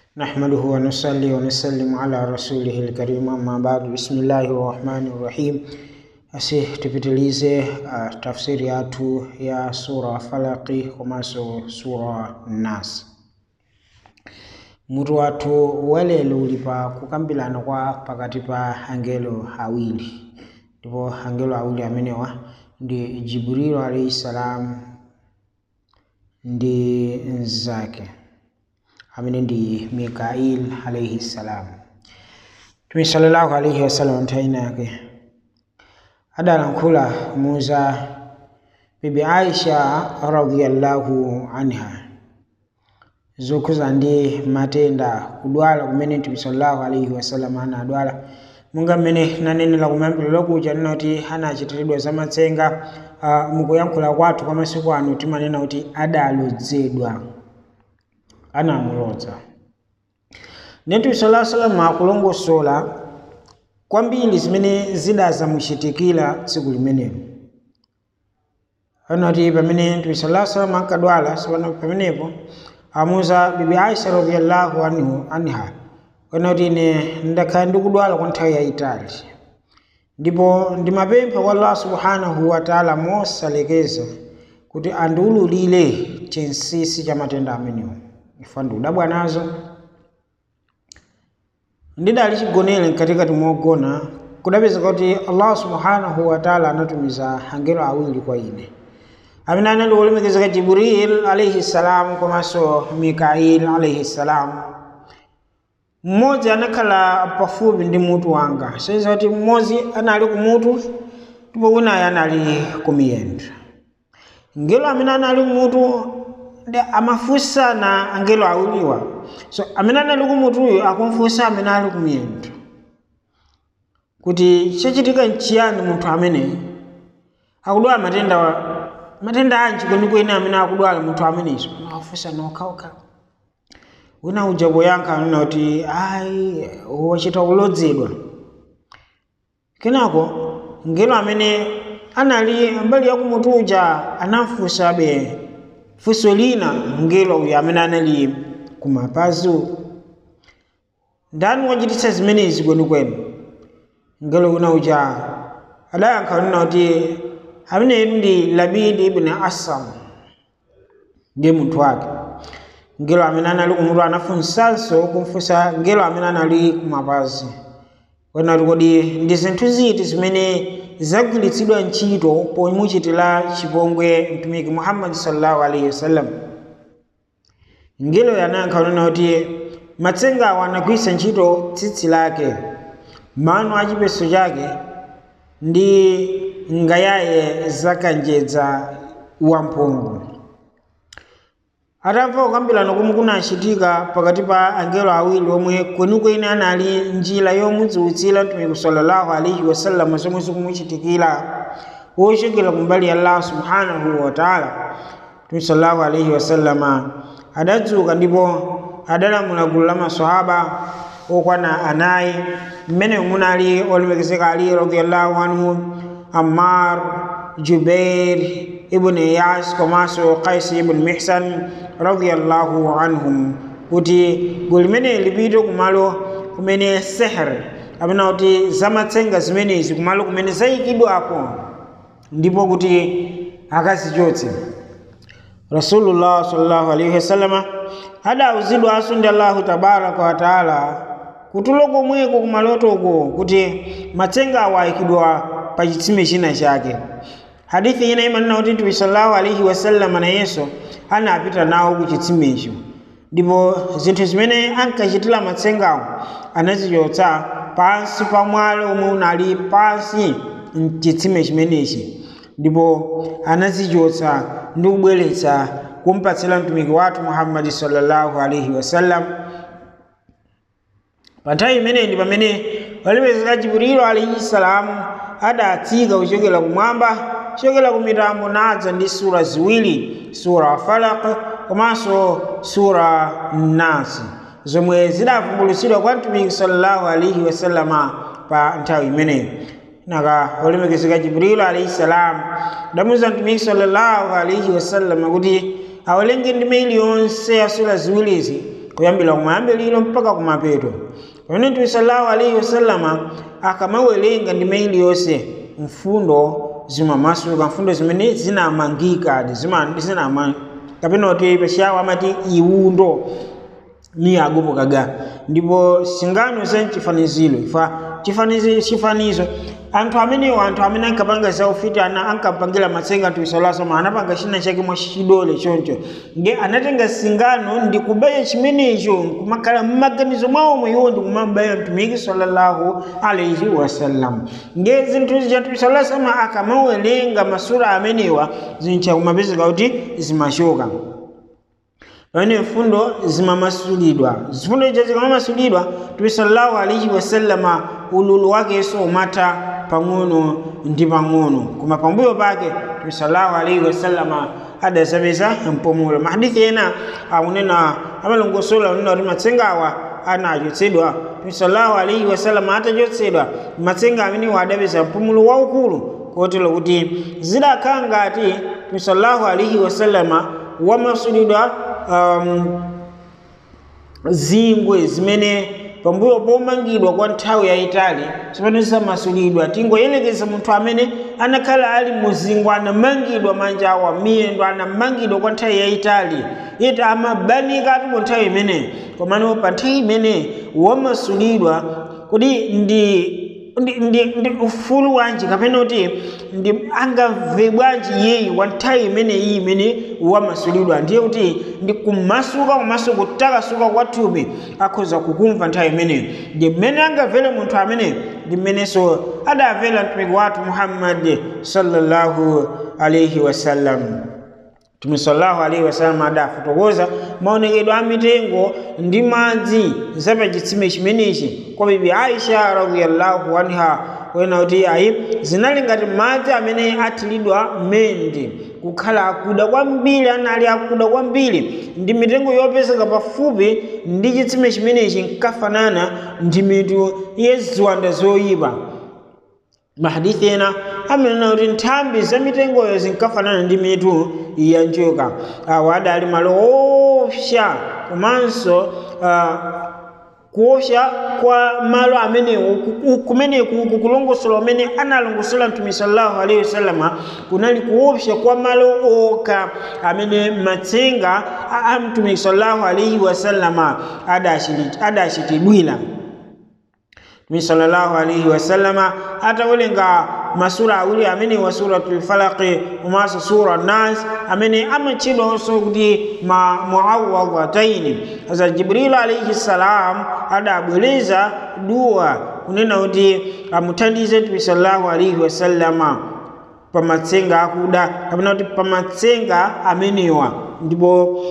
نحمده ونصلي ونسلم على رسوله الكريم أما بعد بسم الله الرحمن الرحيم asi tupitilize uh, tafsiri yatu ya sura falaki komanso sura nas mutu wathu walelo uli pa kukambirana kwa pakati pa angelo awiri ndipo angelo awiri amenewa ndi jibrilu alaihi salam ndi mnzake amene ndi mikail alaihi salam tumi sallallahu alaihi wasallam nthawi yake adalankhula muza bibi aisha radhiyallahu anha zokhuza ndi matenda kudwala kumene mtume sallallahu alaihi wasallam anadwala monga mmene nanenera kumayambiriro kuja ninoti anachitiridwa za matsenga uh, mukuyankhula kwathu kwa masiku ano timanena kuti adalodzedwa anamulodza mtume sallallahu alaihi wasallam akulongosola kwambiri zimene zidazamuchitikira tsiku limenelo anati pamene mtume sallallahu alaihi wasallam ankadwala sipano pamenepo amuza bibi aisha radhiyallahu anhu anha anati ine ndakhala ndikudwala kwa nthawi yayitali ndipo ndimapempha kwa allah subhanahu wataala mosalekeza kuti andiululire chinsinsi cha matenda amenewo ifa ndiudabwa nazo ndidali chigonere mkatikati mogona kudapezeka kuti allah subhanahu wataala anatumiza angelo awiri kwa ine amene anali olemekezeka jibril alaihi salam komanso mikail alaihi salam mmodzi anakhala pafupi ndi mutu wanga soiza kuti mmodzi anali kumutu ndipo winayo anali kumiyendo ngelo amene anali kumutu ndi amafunsana angelo awiriwa so amene anali kumutuyo akumfunsa amene ali kumiyendo kuti chachitika nchiyani munthu amene akudwala matenda matenda anji kwenikweni amene akudwala munthu amenezo afunsa nokhaokha wina uja poyankha anena kuti ayi wachita kulodzedwa kenako ngelo amene anali mbali yakumutu uja anamfunsabe funso lina ngelo uyu amene anali kumapazi ndani wachititsa zimenezi kwenikweni ngelo wina uja adayankha nena kuti ameneyu ndi labidi ibn asam ndiye munthu wake ngelo amene anali kumutu anafunsanso kumfunsa ngelo amene anali kumapazi wanati kodi ndi zinthu ziti zimene zagwiritsidwa ntchito pomuchitira chipongwe mtumiki muhammadi sallallahu alaihi wasallam ngelo yanayankha nena kuti matsengawo anagwiritsa ntchito tsitsi lake mano a chipeso chake ndi ngayaye zakanjedza wamphungu atamva kukambirana komwe kunachitika pakati pa angelo awiri omwe kwenikweni anali njira yomudziwitsira mtumiki sallallahu alaihi wasallam zomwe zikumuchitikira wochokera kumbali ya allah subhanahu wataala mtumiki sallallahu alaihi wasallama adadzuka ndipo adalamula gulu la maswahaba okwana anayi mmene munali olemekezeka ali radiyallahu anhu ammar jubair ibn iyas komanso qais ibn mihsan radiyallahu anhum kuti gulu limene lipite kumalo kumene seher amene kuti zamatsenga zimenezi kumalo kumene zayikidwako ndipo kuti akazichotse rasulullah sallallahu alaihi wasallama adawuzidwanso ndi allahu tabaraka wataala kutulo komweko kumalotoko kuti matsenga awo ayikidwa pa chitsime china chake hadithi ina imanena kuti mtume sallallahu alaihi wasallam nayenso anapita nawo ku chitsimecho ndipo zinthu zimene ankachitira matsengawo anazichotsa pansi pa mwalo omwe unali pansi mchitsime chimenechi ndipo anazichotsa ndi kubweretsa kumpatsira mtumiki wathu muhammadi sallallahu alaihi wasallam pa nthawi imeneyi ndi pamene walemekezeka jibrilu alaihi salamu adatsika kuchokera kumwamba kuchokera ku mitambo nadza ndi sura ziwiri sura falaq komanso sura nasi zomwe zidavumbulutsidwa kwa mtumiki sallallahu alaihi wasallama pa nthawi imeneyo naka olemekezeka jibrilu alaihi salam adamuza mtumiki sallallahu alaihi wasallama kuti awalenge ndime iliyonse ya sura ziwirizi kuyambira kumayambiriro mpaka kumapeto pamene mtume sallallahu alaihi wasallama akamawerenga ndime iliyonse mfundo zimamasuka mfundo zimene zinamangika zinama kapena kuti pashawo amati iwundo ni agopokaga ndipo singano za chifaniziro ifa chifanizo chifanizo anthu amenewo anthu amene ankapanga zaufiti ana ankapangira matsenga tuisalasoma anapanga china chake mwa chidole choncho nge anatenga singano ndi kubaya chimenecho kumakhala mmaganizo mwawo iwo ndi kumabaya mtumiki sallallahu alaihi wasallam nge zinthu zija tuisalasoma akamawerenga masura amenewa zincha kumapezeka kuti zimachoka pamene mfundo zimamasulidwa zifundo izo zikamamasulidwa mtume sallallahu alaihi wasallama ululu wakenso umatha pang'ono ndi pang'ono koma pambuyo pake mtume sallallahu alaihi wasallama adasapeza mpumulo mahadithi ena akunena amalongosola kunena kuti matsengawa anachotsedwa mtume sallallahu alaihi wasallama atachotsedwa matsenga amenewa adapeza mpumulo waukulu kotero kuti zidakhala ngati mtume sallallahu alaihi wasallama wamasulidwa um, zingwe zimene pambuyo pomangidwa kwa nthawi yayitali zimene zisamasulidwa tingoyelekeza munthu amene anakhala ali muzingwe anamangidwa manja awa miyendo anamangidwa kwa nthawi yayitali iti amabanika ati mu nthawi imeneyi komano pa nthawi imene wamasulidwa kuti ndi ndi, ndi, ndi ufulu wanji kapena kuti ndi angamve bwanji yeyi wa nthawi imeneyi imene wamasulidwa ndiye kuti ndi kumasuka komanso kutakasuka kwa thupi akhoza kukumva nthawi imeneyo ndi mmene angamvere munthu amene ndi mmenenso adamvera mtumiki wathu muhammadi sallallahu alaihi wasallam mtume sallallahu alaihi wasallam adafotokoza maonekedwe a mitengo ndi madzi zapachitsime chimenechi kwa bibi aisha radhiyallahu anha wena kuti ayi zinali ngati madzi amene athiridwa mende kukhala akuda kwambiri anali akuda kwambiri ndi mitengo yopezeka pafupi ndi chitsime chimenechi nkafanana ndi mitu yeziwanda zoyipa mahadithi ena amenena kuti nthambi za mitengoyo zinkafanana ndi mitu ya njoka awa adali malo opsa komanso uh, kuopsa kwa malo amenewo kumeneku kukulongosola amene analongosola mtume sallallahu alaihi wasallama kunali kuopsa kwa malo oka amene matsenga a mtume sallallahu alaihi wasallama adachitidwira mtume sallallahu alaihi wasallama atawerenga masura awiri amene wa suratul falaqi komanso sura nas amene amatchedwanso kuti ma muawwadhataini asa jibrilu alaihi salam adabwereza duwa kunena kuti amuthandize mtume sallallahu alaihi wasallama pamatsenga akuda kapena kuti pamatsenga amenewa ndipo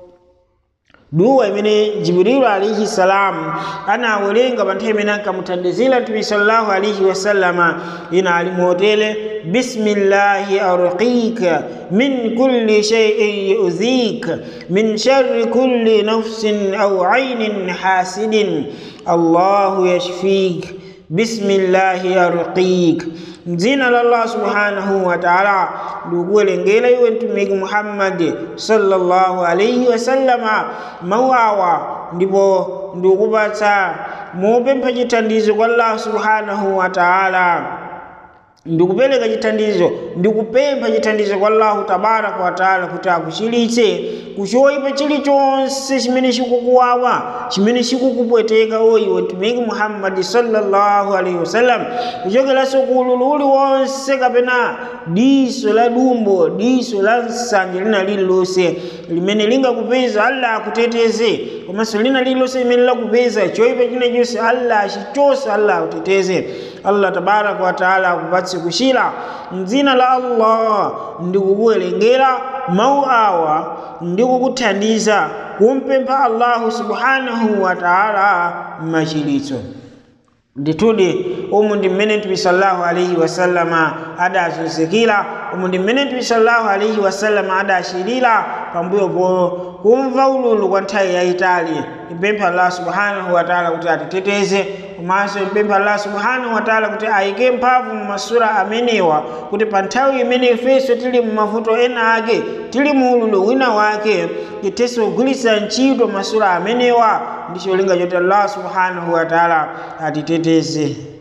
duwa imene jibrilu alaihi salam anawerenga pa nthawi imene ankamuthandizira mtume sallallahu alaihi wasallama ina ali motele bismillahi arqika min kulli shay'in yu'dhik min sharri kulli nafsin aw aynin hasidin allahu yashfik bismillahi arqik mdzina la allah subhanahu wa taala ndikuwerengera iwe mtumiki muhammadi sallallahu alaihi wasallama mawu awa ndipo ndikupatsa mopempha chithandizo kwa allah subhanahu wa taala ndikupereka chithandizo ndikupempha chithandizo kwa allahu tabaraka wa taala kuti akuchilitse kuchoyipa chilichonse chimene chikukuwawa chimene chikukupweteka oyiwe mtumiki muhammadi sallallahu alaihi wasallam kuchokeranso ku ululu uliwonse kapena diso la dumbo diso la nsanje lina lililonse limene lingakupeza allah akuteteze komanso lina lililonse limene lakupeza choyipa china chonse allah achichose allah akuteteze allah tabaraka wa taala akupatse kuchira mdzina la allah ndikukuwerengera mawu awa ndikukuthandiza kumpempha allahu subhanahu wa taala machilitso ndithudi umu ndi mmene mtume sallallahu alaihi wasallama adazunzikira umu ndi mmene mtume sallallahu alaihi wasallama adachilira pambuyopo kumva ululu kwa nthawi yayitali tipempha allah subhanahu wa taala kuti atiteteze komanso tipempha allah subhanahu wataala kuti ayike mphamvu mu masura amenewa kuti pa nthawi imene ifenso tili mu mavuto ena ake tili mu ululu wina wake tithenso kugwiritsa ntchito masura amenewa ndi cholinga choti allah subhanahu wataala atiteteze